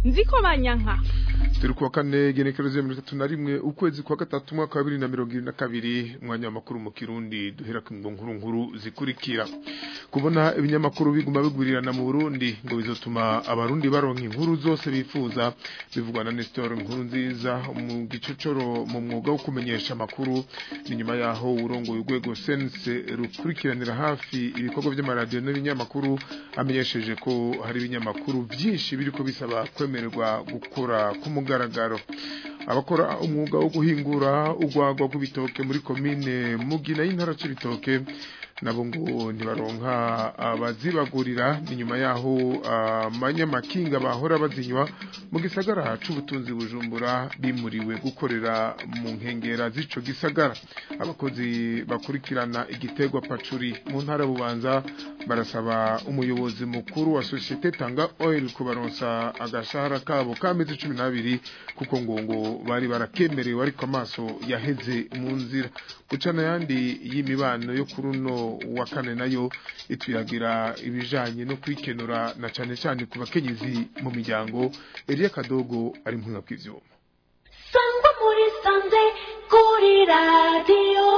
nziko banyanka turi kuwa kane genekerezo ya mirongo itatu na rimwe ukwezi kwa gatatu umwaka wa bibiri na mirongo irindwi na kabiri umwanya w'amakuru mu kirundi duhera ku nkuru nkuru zikurikira kubona ibinyamakuru biguma bigurirana mu burundi ngo bizotuma abarundi baronka inkuru zose bifuza bivugwa na nestor inkuru nziza mu gicocoro mu mwuga wo kumenyesha amakuru ni nyuma yaho urongoye urwego sense rukurikiranira hafi ibikorwa by'amaradiyo n'ibinyamakuru amenyesheje ko hari ibinyamakuru byinshi biriko bisaba kwemererwa gukora ku mugaragaro abakora umwuga wo guhingura urwagwa rw'ibitoke muri komine mugina y'intara c'ibitoke nabo ngo ntibaronka abazibagurira ni nyuma yaho amanyamakinga bahora bazinywa mu gisagara c'ubutunzi bujumbura bimuriwe gukorera mu nkengera z'ico gisagara abakozi bakurikirana igiterwa pacuri mu ntara bubanza barasaba umuyobozi mukuru wa societe tanga oil kubaronsa agashahara kabo k'amezi cumi n'abiri kuko ngo ngo bari barakemerewe ariko amaso yaheze mu nzira gucana yandi y'imibano yo kuri uno wa kane nayo itwiyagira ibijanye no kwikenura na cane cane ku bakenyezi mu miryango Elia Kadogo ari mpinga bw'ivyuma sangwa muri sanze kuri radiyo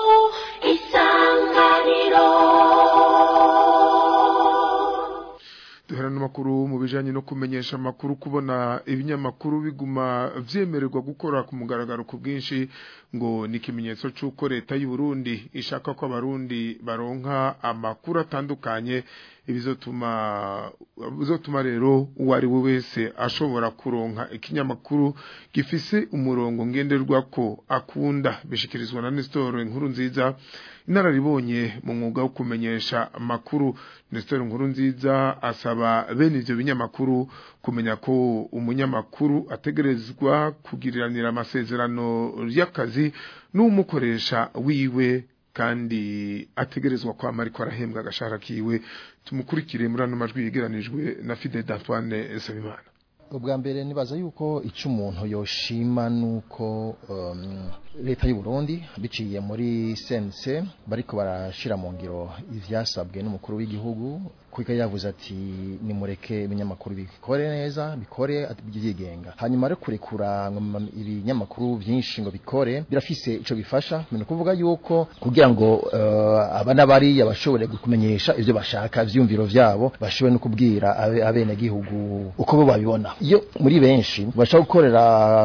isanganiro duhera n'amakuru mu bijanye no kumenyesha amakuru kubona ibinyamakuru biguma vyemererwa gukora ku mugaragaro ku bwinshi ngo ni ikimenyetso c'uko leta y'u Burundi ishaka ko abarundi baronka amakuru atandukanye ibizotuma bizotuma rero uwari we wese ashobora kuronka ikinyamakuru gifise umurongo ngenderwako akunda bishikirizwa na Nestor inkuru nziza inararibonye mu mwuga wo kumenyesha amakuru Nestor inkuru nziza asaba bene ivyo binyamakuru kumenya ko umunyamakuru ategerezwa kugiriranira amasezerano y'akazi n'umukoresha wiwe kandi ategerezwa kwama ariko arahembwa agashahara kiwe tumukurikire muri ano majwi yegeranijwe na Fidel d'Antoine Sabimana ubwa mbere nibaza yuko icyo umuntu yoshima nuko um, leta y'u Burundi biciye muri sense bariko barashira mu ngiro ivyasabwe n'umukuru w'igihugu kuko yavuze ati nimureke ibinyamakuru bikore neza bikore byigenga hanyuma rero kurekura ibinyamakuru byinshi ngo bikore birafise ico bifasha ni kuvuga yuko kugira ngo uh, abana bari bashobore kumenyesha ivyo bashaka vyumviro vyabo bashobore no kubwira abene gihugu uko bo babibona iyo muri benshi bashaka gukorera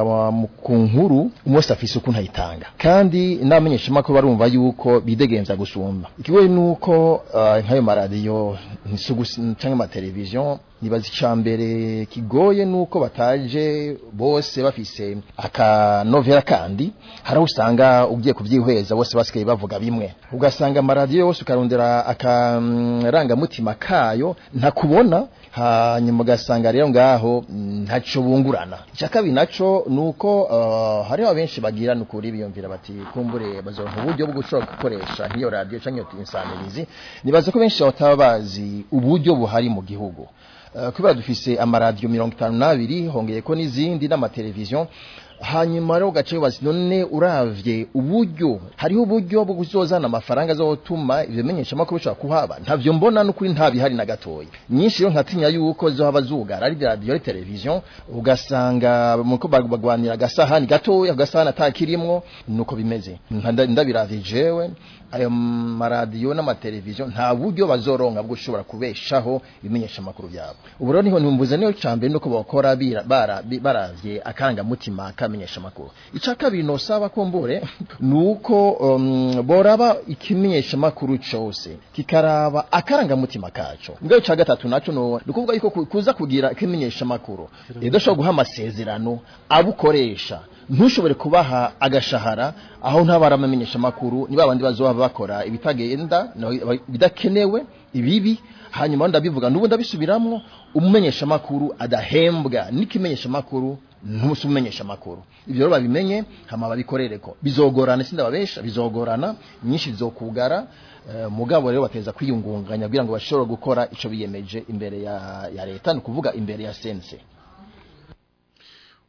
ku nkuru umunsi afise ukuntu ayitanga kandi n'abamenyesha makuru barumva yuko bidegenza gusumba ikigoye nuko uh, nk'ayo maradiyo cyangwa amateleviziyo nibaza icya mbere kigoye nuko bataje bose bafise akanovera kandi hari aho usanga ugiye kubyihweza bose basigaye bavuga bimwe ugasanga amaradiyo yose ukarondera akarangamutima kayo ntakubona hanyuma ugasanga rero ngaho ntacyo bungurana icya kabiri nacyo ni uko hariho abenshi bagira ni ukuri biyumvira bati kumbure bazoronka uburyo bwo gushobora gukoresha nk'iyo radiyo cyangwa iyo insanirizi nibaza ko benshi bataba bazi uburyo buhari mu gihugu kubera dufise amaradiyo mirongo itanu n'abiri hongeye ko n'izindi n'amateleviziyo hanyuma rero ugace wibaza none uravye uburyo hariho uburyo bwo kuzozana amafaranga azotuma ivyo menyeshamakuru bishobora kuhaba ntavyo mbona n'ukuri ntabihari na gatoya nyinshi rero nkatinya yuko zohaba zugara ari radiyo ari televiziyo ugasanga muko bagwanira agasahani gatoya agasahani atakirimwo nuko bimeze ndabiravye jewe ayo maradiyo n'amateleviziyo nta buryo bazoronka bwo ushobora kubeshaho ibimenyeshamakuru byabo ubu rero niho ntumbuza niyo cambere nuko bakora baravye akarangamutima akamenyeshamakuru icya kabiri nosaba kumbure nuko um, boraba ikimenyeshamakuru cose kikaraba akarangamutima kaco mbwa cya gatatu naco no nukuvuga yuko kuza kugira ikimenyeshamakuru idashobora guha amasezerano abukoresha ntushobore kubaha agashahara aho ntabara amamenyesha makuru niba abandi bazoba bakora ibitagenda bidakenewe ibibi hanyuma ndabivuga n'ubu ndabisubiramwo umumenyesha makuru adahembwa n'ikimenyesha makuru ntusi umumenyesha makuru ibyo rero babimenye hama babikorereko bizogorana sindababesha bizogorana nyinshi zizokugara Uh, mugabo rero bateza kwiyungunganya kugira ngo bashobore gukora ico biyemeje imbere ya, ya leta ni kuvuga imbere ya sense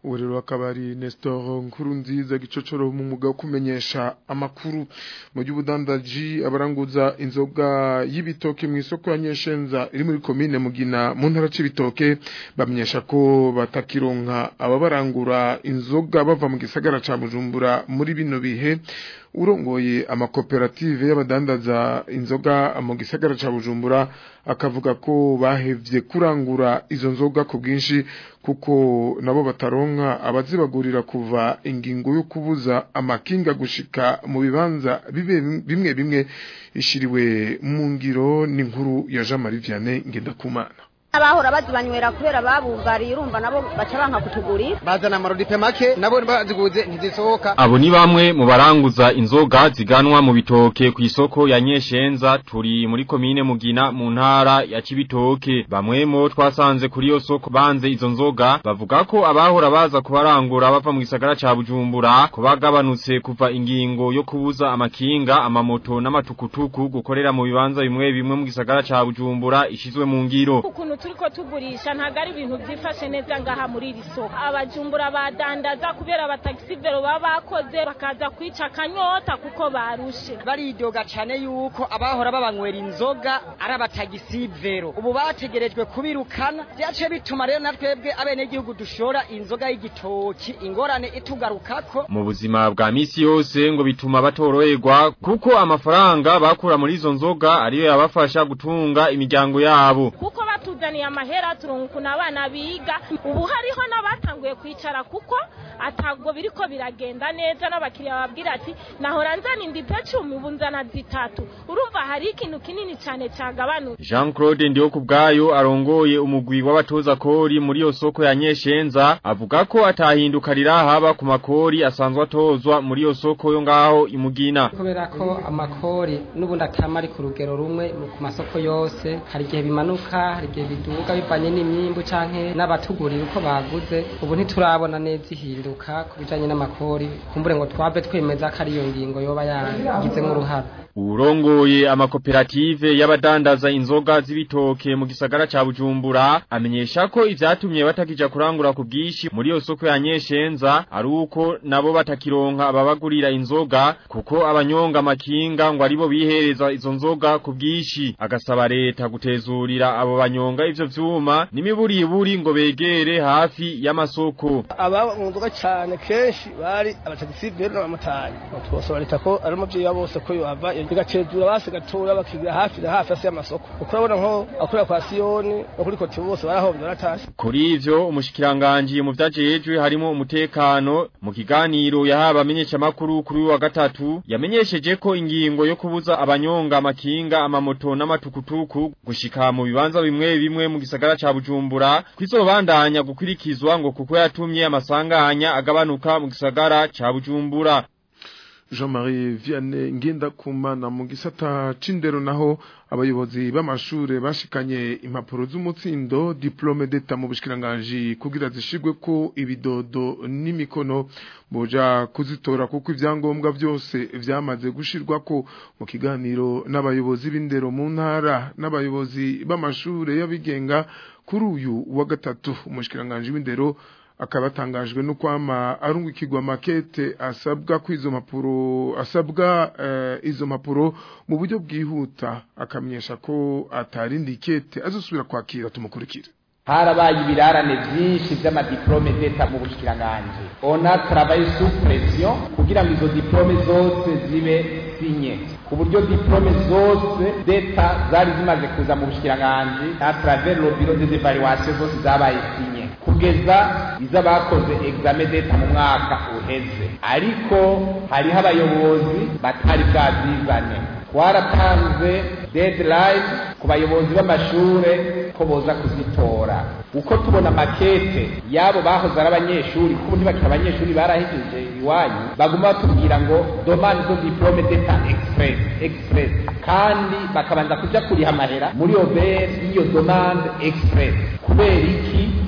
ubu rero akaba ari Nestor Nkurunziza gicocoro mu mwuga wo kumenyesha amakuru mu by'ubudandaji abaranguza inzoga y'ibitoke mu isoko ya Nyeshenza iri muri komine Mugina mu ntara c'ibitoke bamenyesha ko batakironka ababarangura inzoga bava mu gisagara ca Bujumbura muri bino bihe urongoye amakoperative y'abadandaza inzoga mu gisagara ca Bujumbura akavuga ko bahevye kurangura izo nzoga ku bwinshi kuko nabo bataronka abazibagurira kuva ingingo yo kubuza amakinga gushika mu bibanza bibe bimwe bimwe ishiriwe mu ngiro n'inkuru ya Jean Marie Vianney Ngendakumana abahora bazibanywera kubera babugariye urumva nabo baca banka kutugurira bazana amarodipe make nabo baziguze ntizisohoka abo ni bamwe mu baranguza inzoga ziganwa mu bitoke ku isoko ya Nyeshenza turi muri komine Mugina mu ntara ya Cibitoke bamwe mo twasanze kuri iyo soko banze izo nzoga bavuga ko abahora baza kubarangura bava mu gisagara ca Bujumbura ko bagabanutse kuva ingingo yo kubuza amakinga amamoto n'amatukutuku gukorera mu bibanza bimwe bimwe mu gisagara ca Bujumbura ishizwe mu ngiro ukuntu turiko tugurisha ntago ari ibintu byifashe neza ngaha muri iri soko abajumbura badandaza kubera abatagisivero baba bakoze bakaza kwica akanyota kuko barushe baridoga cyane yuko abahora babanywera inzoga ari abatagisivero ubu bategerejwe kubirukana byaciye bituma rero na twebwe abenegihugu dushora inzoga y'igitoki ingorane itugarukako mu buzima bwa misi yose ngo bituma batoroherwa kuko amafaranga bakura muri izo nzoga ariyo yabafasha gutunga imiryango yabo kuko batuzaniye amahera turunkuna abana biga ubu hariho n'abatanguye kwicara kuko atago biriko biragenda neza n'abakiriya babwira ati nahora nzana indipe cumi ubu nzana zitatu urumva hari ikintu kinini cyane cyagabanutse Jean Claude ndiho kubgayo arongoye umugwi w'abatoza kori muri yo soko ya Nyeshenza avuga ko atahinduka rirahaba ku makori asanzwe atozwa muri yo soko yo ngaho imugina kubera ko amakori n'ubundi atama ari ku rugero rumwe ku masoko yose hari igihe bimanuka hari igihe biduga bivanye n'imyimbu canke n'abatugurira uko baguze ubu ntiturabona neza ihinduka ku bijanye n'amakori kumbure ngo twave twemeza ko ari iyo ngingo yoba yagizemo uruhara Urongoye amakoperative y'abadandaza inzoga z'ibitoke mu gisagara ca Bujumbura amenyesha ko ivyatumye batakija kurangura ku bwishi muri yo soko ya Nyeshenza ari uko nabo batakironka ababagurira inzoga kuko abanyonga amakinga ngo aribo bihereza izo nzoga ku bwishi agasaba leta gutezurira abo banyonga ivyo vyuma n'imiburiburi ngo begere hafi y'amasoko aba mu nzoga cyane kenshi bari abatagisivero n'abamotari twosaba leta ko ari umuvyeyi wa bose ko yohava bigacezura basi gatura bakigira hafi na hafi asi y'amasoko uko urabona nko akorera kwa siyoni no kuri koti bose barahombye baratashye kuri ivyo umushikiranganji mu vyajejwe harimo umutekano mu kiganiro yahaba amenyesha makuru kuri wa gatatu yamenyesheje ko ingingo yo kubuza abanyonga amakinga amamoto n'amatukutuku gushika mu bibanza bimwe bimwe mu gisagara ca Bujumbura kwizobandanya gukurikizwa ngo kuko yatumye amasanganya agabanuka mu gisagara ca Bujumbura Jean-Marie Vianney Ngendakumana mu gisata c'indero naho abayobozi b'amashure bashikanye impapuro z'umutsindo diplome d'etat mu bushikiranganje kugira zishigwe ko ibidodo n'imikono boja kuzitora kuko ivyangombwa byose vyamaze gushirwa ko mu kiganiro n'abayobozi b'indero mu ntara n'abayobozi b'amashure y'abigenga kuri uyu wa gatatu umushikiranganje w'indero akaba atangajwe no kwama arungikirwa makete asabwa kwizo mpapuro asabwa uh, izo mpapuro mu buryo bwihuta akamenyesha ko atarindi kete azosubira kwakira tumukurikire harabaye ibirarane byinshi by'amadiplome d'etat mu bushikiranganje ona travaille sous pression kugira ngo izo diplome zose zibe sinye ku buryo diplome zose d'etat zari zimaze kuza mu bushikiranganje à travers le bureau des évaluations zose zabaye sinye kugeza iz'abakoze examen d'etat mu mwaka uheze ariko hariho abayobozi batari bwazizane twaratanze deadline ku bayobozi b'amashure ko boza kuzitora uko tubona makete yabo bahoze ari abanyeshuri kuko ntibakiri abanyeshuri barahejeje iwanyu baguma batubwira ngo domande zo diplome d'etat express express kandi bakabanza kuja kuriha amahera muri obere y'iyo domande express kubera iki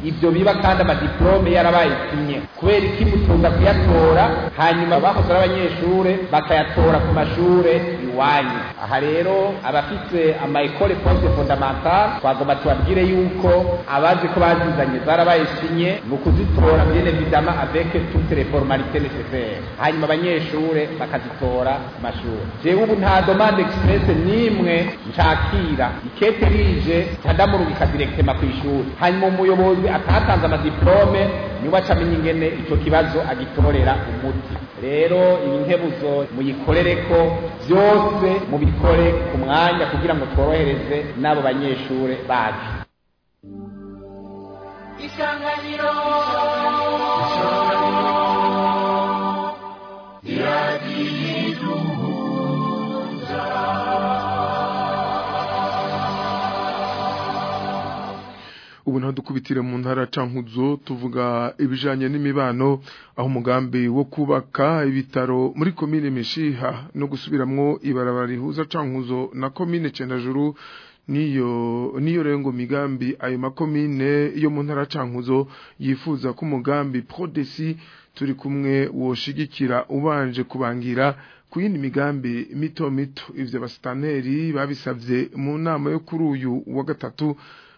ibyo biba kandi amadiplome yarabaye sinye kubera iki mutunga kuyatora hanyuma bahoze ari abanyeshure bakayatora ku mashure iwanyu aha rero abafise ama ekole poste fondamentale twagomba tubabwire yuko abazi ko bazizanye zarabaye sinye ni ukuzitora bien évidemment avec toutes les formalités nécessaires hanyuma abanyeshure bakazitora ku mashure jewe ubu nta demande express n'imwe nshakira ikete rije ntadamurungika directement ku ishuri hanyuma umuyobozi atatanze amadiplome niwe acamenya ingene ico kibazo agitorera umuti rero iyi nkebuzo muyikorereko byose mubikore ku mwanya kugira ngo tworohereze n'abo banyeshure bacu isanganiro ubu naho dukubitire mu ntara cankuzo tuvuga ibijanye n'imibano aho umugambi wo kubaka ibitaro muri komine Mishiha no gusubiramwo ibarabara rihuza cankuzo na komine Cendajuru niyo niyo rengo migambi ayo makomine yo mu ntara cankuzo yifuza ko umugambi Prodesi turi kumwe woshigikira ubanje kubangira ku yindi migambi mito mito ivyo bastaneri babisavye mu nama yo kuri uyu wa gatatu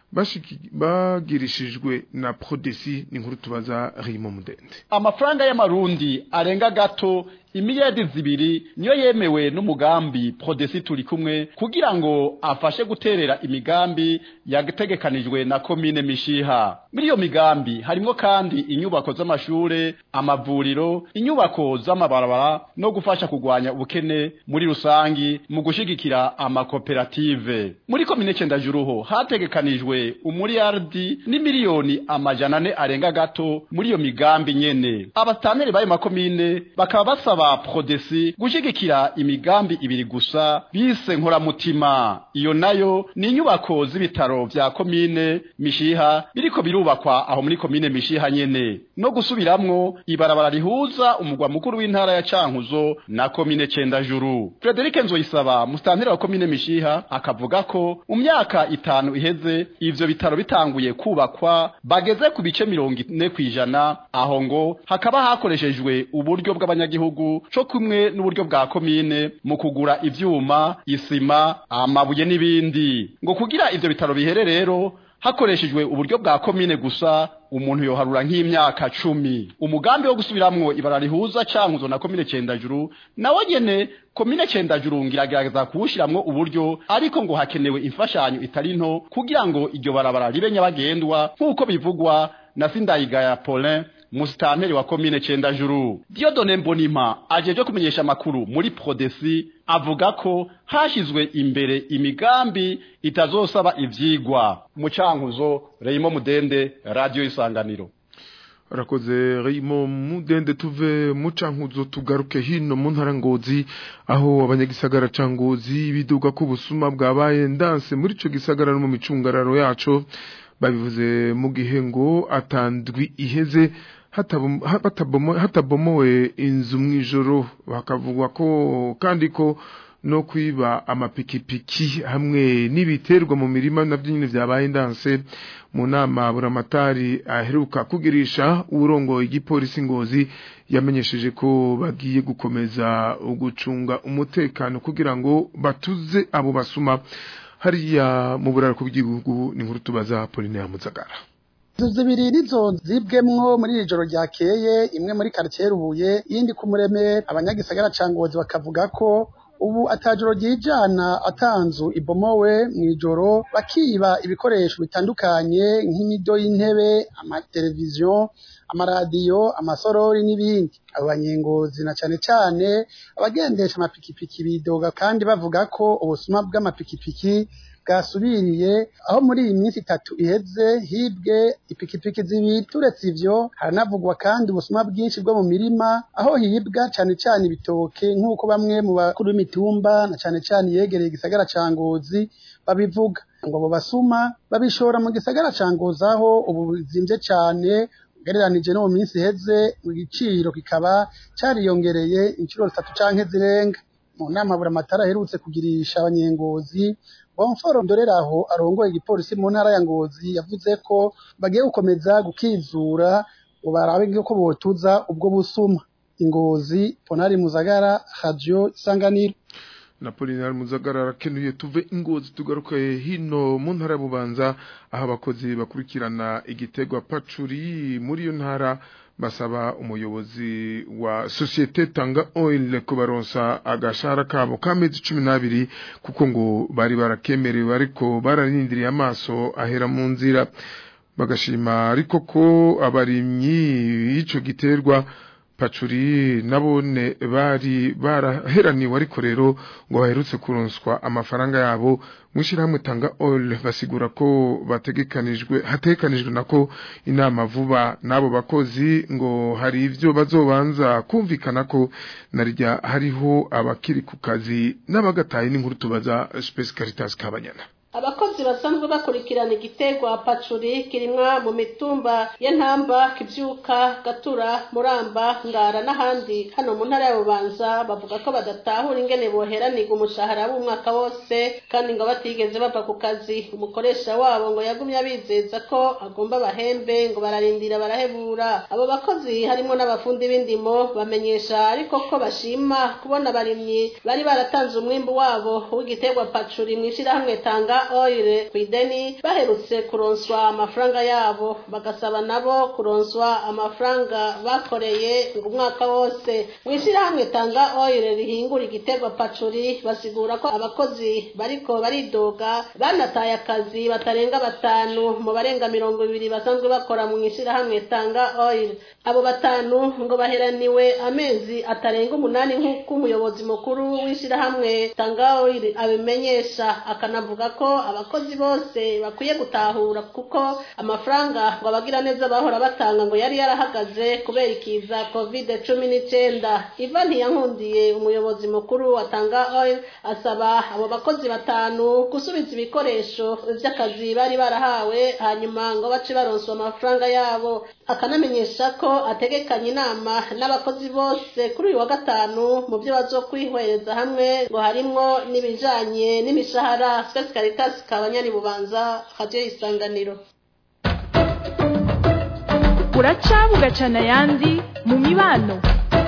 bagirishijwe na Prodesi ni nkuru tubaza Rimo Mudende amafaranga y'amarundi arenga gato imiliyadi zibiri niyo yemewe n'umugambi Prodesi turi kumwe kugira ngo afashe guterera imigambi yategekanijwe na komine Mishiha muri iyo migambi harimo kandi inyubako z'amashure amavuriro inyubako z'amabarabara no gufasha kugwanya ubukene muri rusangi mu gushigikira amakoperative muri komine Cyendajuruho hategekanijwe umuriyardi n'imiliyoni amajana ane arenga gato muri iyo migambi nyene abastaneri bayo makomine bakaba basaba Prodesi gushigikira imigambi ibiri gusa bise nkoramutima iyo nayo ni inyubako z'ibitaro vya komine Mishiha biriko birubakwa aho muri komine Mishiha nyene no gusubiramwo ibarabara rihuza umugwa mukuru w'intara ya Cankuzo na komine Cendajuru Frederic Nzoyisaba mustanteri wa komine Mishiha akavuga ko mu myaka itanu iheze ivyo bitaro bitanguye kubakwa bageze ku bice mirongo ine kwijana aho ngo hakaba hakoreshejwe uburyo bw'abanyagihugu co kumwe n'uburyo bwa komine mu kugura ivyuma isima amabuye n'ibindi ngo kugira ivyo bitaro bihere rero hakoreshejwe uburyo bwa komine gusa umuntu yoharura nk'imyaka cumi umugambi wo gusubiramwo ibara rihuza cankuzo na komine cendajuru nawe nyene komine cendajuru ngiragerageza kuwushiramwo uburyo ariko ngo hakenewe imfashanyo itari nto kugira ngo iryo barabara ribe nyabagendwa nk'uko bivugwa na Sindayigaya Paulin musitanteri wa komine Cendajuru Diodone Mbonima ajeje kumenyesha makuru muri Prodesi avuga ko hashizwe imbere imigambi itazosaba ivyigwa mu cankuzo Reyimo Mudende Radio Isanganiro Rakoze Reyimo Mudende tuve mu cankuzo tugaruke hino mu ntara ngozi aho abanyagisagara cangozi biduga ko busuma bwabaye ndanse muri ico gisagara no mu micungararo yaco babivuze mu gihe ngo atandwi iheze hatabomowe inzu mu ijoro bakavugwa ko kandi ko no kwiba amapikipiki hamwe n'ibiterwa mu mirima nabyo nyine byabaye ndanse mu nama buramatari aheruka kugirisha urongo igipolisi ngozi yamenyesheje ko bagiye gukomeza gucunga umutekano kugira ngo batuze abo basuma hariya mu buraro bw'igihugu ni nkuru tubaza Pauline Muzagara inzu zibiri nizo zibwemwo muri iri joro ryakeye imwe muri quartier Rubuye yindi ku Muremere abanyagisagara cangozi bakavuga ko ubu atajoro ryijana atanzu ibomowe mu ijoro bakiba ibikoresho bitandukanye nk'imido y'intebe amateleviziyo amaradiyo amasorori n'ibindi abo banyengozi na cane cane abagendesha amapikipiki bidoga kandi bavuga ko ubusuma bw'amapikipiki bwasubiriye aho muri iyi minsi itatu iheze hibwe ipikipiki zibiri turetse ivyo haranavugwa kandi ubusuma bwinshi bwo mu mirima aho hibwa cane cane ibitoke nk'uko bamwe mu bakuru b'imitumba na cane cane yegereye igisagara ca Ngozi babivuga ngo abo basuma babishora mu gisagara ca Ngozi aho ubu bizimvye cane ugereranije no mu minsi iheze igiciro kikaba cariyongereye inshuro zitatu canke zirenga mu nama buramatara aherutse kugirisha abanyengozi Bonforo Ndoreraho arongoye igipolisi mu ntara ya Ngozi yavuze ko bagiye gukomeza gukizura ngo barabe ko botuza ubwo busuma ingozi Ponari Muzagara Radio Isanganiro Napolinari Muzagara arakenuye tuve ingozi tugaruke hino mu ntara bubanza aho abakozi bakurikirana igitegwa pacuri muri iyo ntara basaba umuyobozi wa societe Tanga Oil kubaronsa agashara kabo kamezi 12 kuko ngo bari barakemerewe ariko bararindiriye amaso ahera mu nzira bagashima ariko ko abarimyi ico giterwa pacuri nabone bari baraheraniwe ariko rero ngo baherutse kuronswa amafaranga yabo mwishirahamwe tanga oil basigura ko bategekanijwe hategekanijwe nako inama vuba nabo bakozi ngo hari ivyo bazobanza kumvikana ko narijya hariho abakiri ku kazi n'abagataye n'inkuru tubaza Space Caritas Kabanyana abakozi basanzwe bakurikirana igiterwa pacuri kirimwa mu mitumba ya ntamba kibyuka gatura muramba ngara n'ahandi hano mu ntara ya bubanza bavuga ko badatahura ingene boheranirwa umushahara w'umwaka wose kandi ngo batigeze bava ku kazi umukoresha wabo ngo yagumye abizeza ko agomba bahembe ngo bararindira barahebura abo bakozi harimo n'abafundi b'indimo bamenyesha ariko ko bashima kubona abarimyi bari baratanze umwimbu wabo w'igiterwa pacuri mu ishyirahamwe tanga oil ku ideni baherutse kuronswa amafaranga yabo bagasaba nabo kuronswa amafaranga bakoreye ngo umwaka wose mu ishyirahamwe tanga oil rihingura igiterwa pacuri basigura ko abakozi bariko baridoga banataye akazi batarenga batanu mu barenga mirongo ibiri basanzwe bakora mu ishyirahamwe tanga oil abo batanu ngo baheraniwe amezi atarenga umunani nk'uko umuyobozi mukuru w'ishyirahamwe tanga oil abimenyesha akanavuga ko abakozi bose bakwiye gutahura kuko amafaranga ngo abagira neza bahora batanga ngo yari yarahagaze kubera ikiza covid cumi n'icyenda iva ntiyankundiye umuyobozi mukuru watanga oil asaba abo bakozi batanu gusubiza ibikoresho by'akazi bari barahawe hanyuma ngo bace baronswa amafaranga yabo akanamenyesha ko ategekanye inama n'abakozi bose kuri uyu wa gatanu mu byo bazokwihwereza hamwe ngo harimwo n'ibijanye n'imishahara Space Caritas kabanyani bubanza radio isanganiro uraca bugacana ayandi mu mibano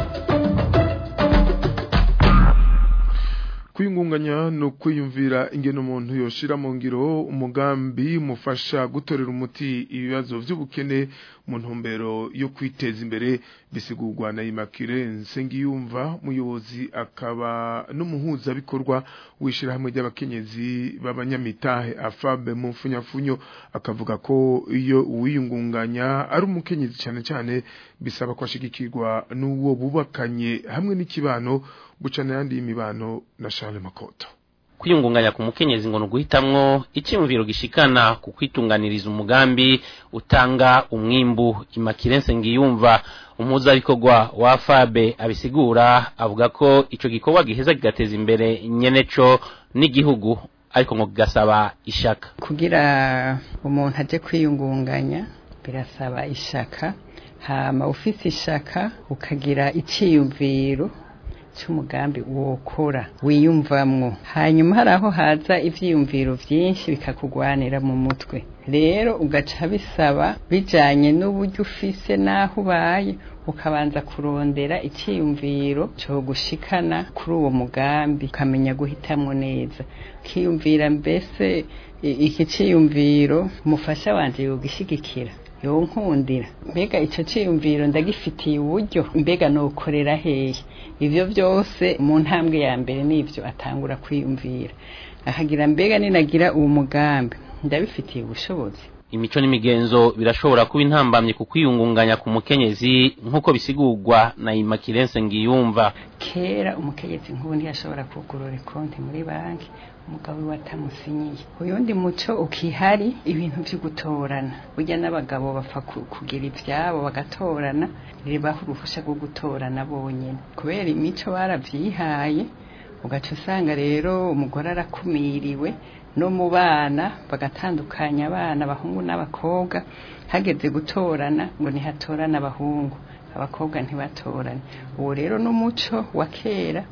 kwiyungunganya no kwiyumvira ingene umuntu yoshira mu ngiro umugambi mufasha gutorera umuti ibibazo by'ubukene mu ntumbero yo kwiteza imbere bisigurwa na Immaculée Nsengiyumva muyobozi akaba n'umuhuza bikorwa wishirahamwe ry'abakenyezi b'abanyamitahe afabe mu mfunyafunyo akavuga ko iyo uwiyungunganya ari umukenyezi cyane cyane bisaba kwashigikirwa n'uwo bubakanye hamwe n'ikibano bucana yandi imibano na Charles Makoto kwiyungunganya ku mukenyezi ngo nuguhitamwo icyumviro gishikana ku kwitunganiriza umugambi utanga umwimbu imakirense ngiyumva umuhuzabikorwa wa fabe abisigura avuga ko ico gikorwa giheza kigateza imbere nyeneco n'igihugu ariko ngo kigasaba ishaka kugira umuntu aje kwiyungunganya birasaba ishaka hama ufise ishaka ukagira iciyumviro cy'umugambi wokora wiyumvamwo hanyuma hari aho haza ivyiyumviro vyinshi bikakugwanira mu mutwe rero ugaca bisaba bijanye n'uburyo ufise n'aho ubaye ukabanza kurondera icyiyumviro cyo gushikana kuri uwo mugambi ukamenya guhitamwo neza ukiyumvira mbese iki cyiyumviro umufasha wanje yogishigikira yonkundira mbega icyo cyiyumviro ndagifitiye uburyo mbega nokorera hehe ivyo byose mu ntambwe ya mbere nivyo atangura kwiyumvira akagira mbega ninagira uwo mugambi ndabifitiye ubushobozi imico n'imigenzo birashobora kuba intambamye ku kwiyungunganya ku mukenyezi nk'uko bisigurwa na imakirense ngiyumva kera umukenyezi nk'ubu ntiyashobora kugurura konti muri banki umugabo we watamusinyiye uyundi muco ukihari ibintu byo gutorana burya n'abagabo bapfa kugira ibyabo bagatorana ribaho uruhushya rwo gutorana bonyine kubera imico barabyihaye ugaca usanga rero umugore arakumiriwe no mu bana bagatandukanya abana abahungu n'abakobwa hageze gutorana ngo ntihatorane abahungu abakobwa ntibatorane uwo rero n'umuco wa kera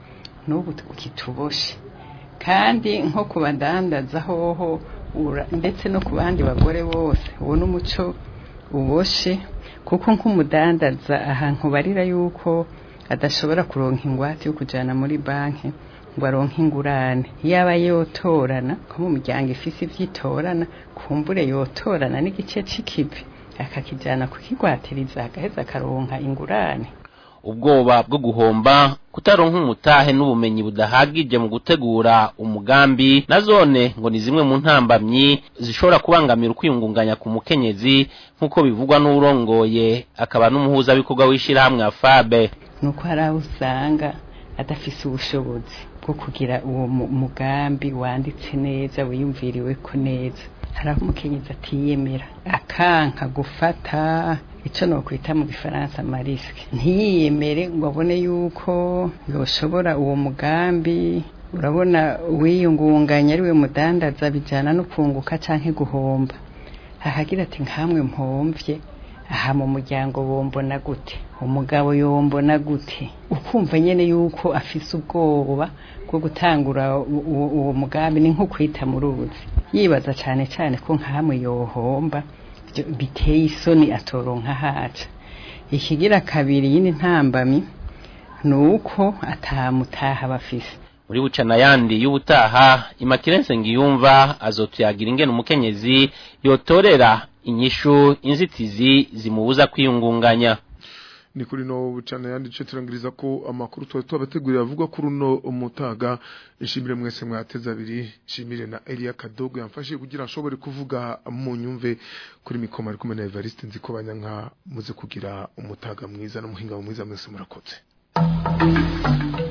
n'ubu kituboshe kandi nko ku badandaza hoho ura- ndetse no ku bandi bagore bose uwo n'umuco uboshe kuko nk'umudandaza ahantu barira yuko adashobora kuronka ingwate yo kujana muri banki ngo aronke ingurane yaba yotorana nko mu miryango ifise ivyitorana kumbure yotorana n'igice c'ikivi akakijana kukigwatiriza agaheza akaronka ingurane ubwoba bwo guhomba kutaronka umutahe n'ubumenyi budahagije mu gutegura umugambi na zone ngo ni zimwe mu ntambamyi zishobora kubangamira ukwiyungunganya ku mukenyezi nk'uko bivugwa n'urongoye akaba n'umuhuzabikorwa w'ishirahamwe afabe nuko hari aho usanga adafise ubushobozi bwo kugira uwo mu- mugambi wanditse neza wiyumviriwe ko neza hari aho umukenyezi atiyemera akanka gufata ico nokwita mu gifaransa mariske ntiyiyemere ngo abone yuko yoshobora uwo mugambi urabona uwiyungunganya ari we mudandaza bijana no kunguka canke guhomba ahagira ati nkamwe mpomvye aha mu muryango bombona gute umugabo yombona gute ukumva nyene yuko afise ubwoba bwo gutangura u- u- uwo mugambi ni nko kwita mu ruzi yibaza cane cane ko nkamwe yohomba byo- biteye isoni atoronka haca ikigira kabiri yindi ntambami ni uko atamutaha bafise muri bucana yandi y'ubutaha imakirense ngiyumva azotuyagira ingene umukenyezi yotorera inyishu inzitizi zimubuza kwiyungunganya ni kuri no bucana yandi cyo turangiriza ko amakuru twari tubategurira avuga kuri uno umutaga ishimire mwese mwateza abiri shimire na Elia Kadogo yamfashije kugira ashobore kuvuga mu nyumve kuri mikoma ari kumwe na Evariste nziko banyanka muze kugira umutaga mwiza n'umuhinga mwiza mwese murakoze